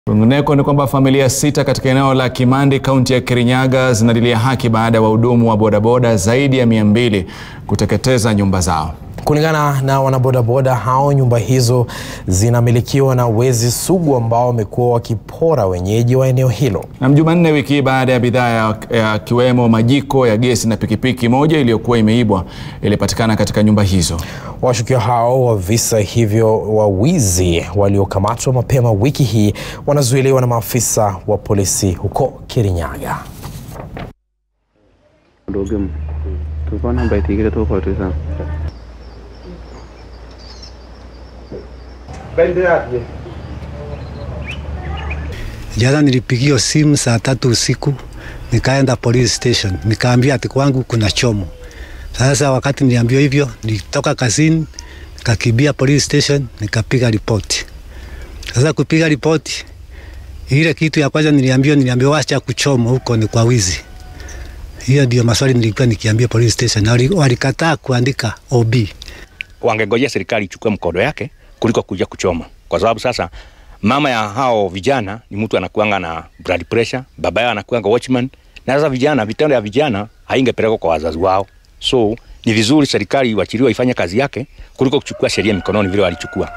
Kwingineko ni kwamba familia sita katika eneo la Kimandi kaunti ya Kirinyaga zinalilia haki baada ya wahudumu wa bodaboda zaidi ya mia mbili kuteketeza nyumba zao. Kulingana na wanabodaboda hao, nyumba hizo zinamilikiwa na wezi sugu ambao wamekuwa wakipora wenyeji wa eneo hilo. Na Jumanne wiki hii baada ya bidhaa yakiwemo majiko ya gesi na pikipiki moja iliyokuwa imeibwa ilipatikana katika nyumba hizo. Washukiwa hao wa visa hivyo wa wizi waliokamatwa mapema wiki hii wanazuiliwa na maafisa wa polisi huko Kirinyaga. Jana nilipigiwa simu saa tatu usiku, nikaenda police station, nikaambia ati kwangu kuna chomo. Sasa wakati niliambiwa hivyo, nilitoka kazini nikakimbia police station, nikapiga ripoti. Sasa kupiga ripoti, ile kitu ya kwanza niliambiwa, niliambiwa wacha kuchoma huko ni kwa wizi. Hiyo ndio maswali nilikuwa nikiambia police station, na walikataa kuandika OB. Wangengojea serikali ichukue mkondo yake kuliko kuja kuchoma, kwa sababu sasa mama ya hao vijana ni mtu anakuanga na blood pressure, baba yao anakuanga watchman, na sasa vijana, vitendo ya vijana haingepelekwa kwa wazazi wao. So ni vizuri serikali iwachiliwe ifanye kazi yake kuliko kuchukua sheria mikononi vile walichukua.